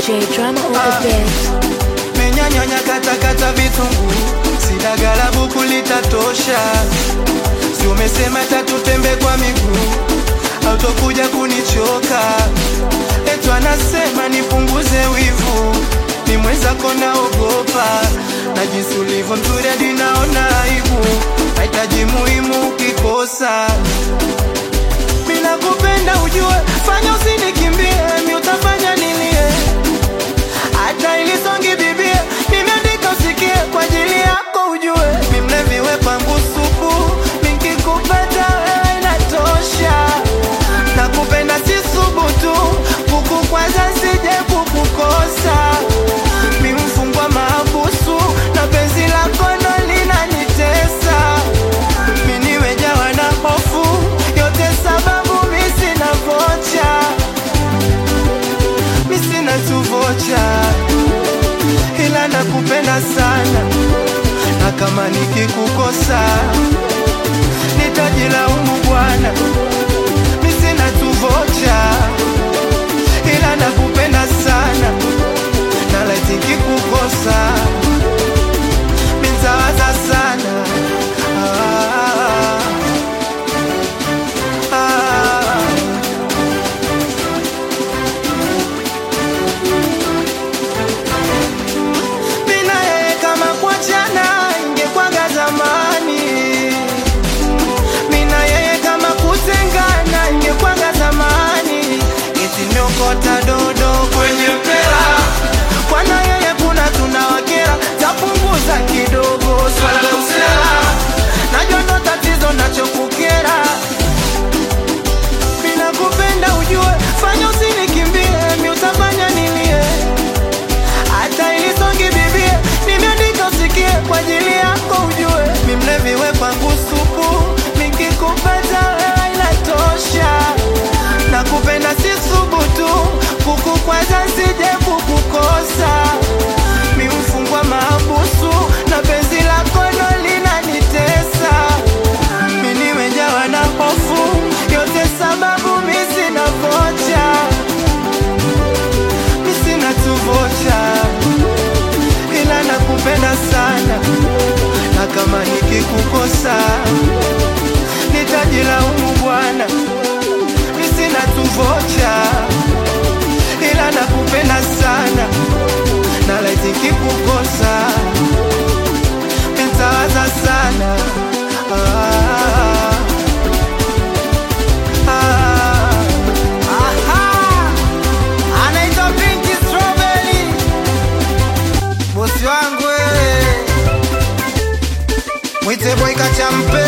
DJ drama on the beat. menyanyanya katakata vitunguu sidagala buku litatosha si umesema tatutembe kwa miguu autokuja kunichoka etu anasema nipunguze wivu ni mwenzako naogopa na jinsi ulivyo mzuri hadi naona aibu mahitaji muhimu ukikosa mina kupenda ujue fanya usinikimbie mi utafanya nilie hata ilisongi bibie nimeandika usikie kwa ajili yako ujue mimleviwe kwangu supu nikikupata wewe inatosha na kupenda si subutu kukukwaza sije kukukosa mimfungwa maabusu na penzi lako ndo linanitesa miniwejawa na hofu yote sababu misina vocha misina tuvocha ila nakupenda sana na kama nikikukosa nitajilaumu bwana misina tuvocha ila nakupenda sana na laiti nikikukosa minzawaza sana ah, ah. mina yeye kama kuachana ingekwaga zamani mina yeye kama kutengana ingekwaga zamani itiniokota dodo kwenye mpela kwana yeye kuna tunawakera tapunguza kidogo swala usela najua ndo tatizo nachokukera mina kupenda ujue fanya usinikimbie mi utafanya nilie hata ilisongi bibie nimeandika usikie kwa ajili yako ujue mimleviwe kwangu supu nikikupata wewe inatosha na kupenda si subutu kukukwaza sije kukukosa mimfungwa maabusu na penzi lako ndo linanitesa minimejawa na hofu yote sababu misina vocha misina tuvocha ila nakupenda sana na kama nikikukosa nitajilaumu bwana misina tuvocha ila nakupenda sana na laiti nikikukosa nitawaza sana ah, ah. Aha! anaitwa Pinky Strawberry, bosi wangu wewe, mwite boy kachampe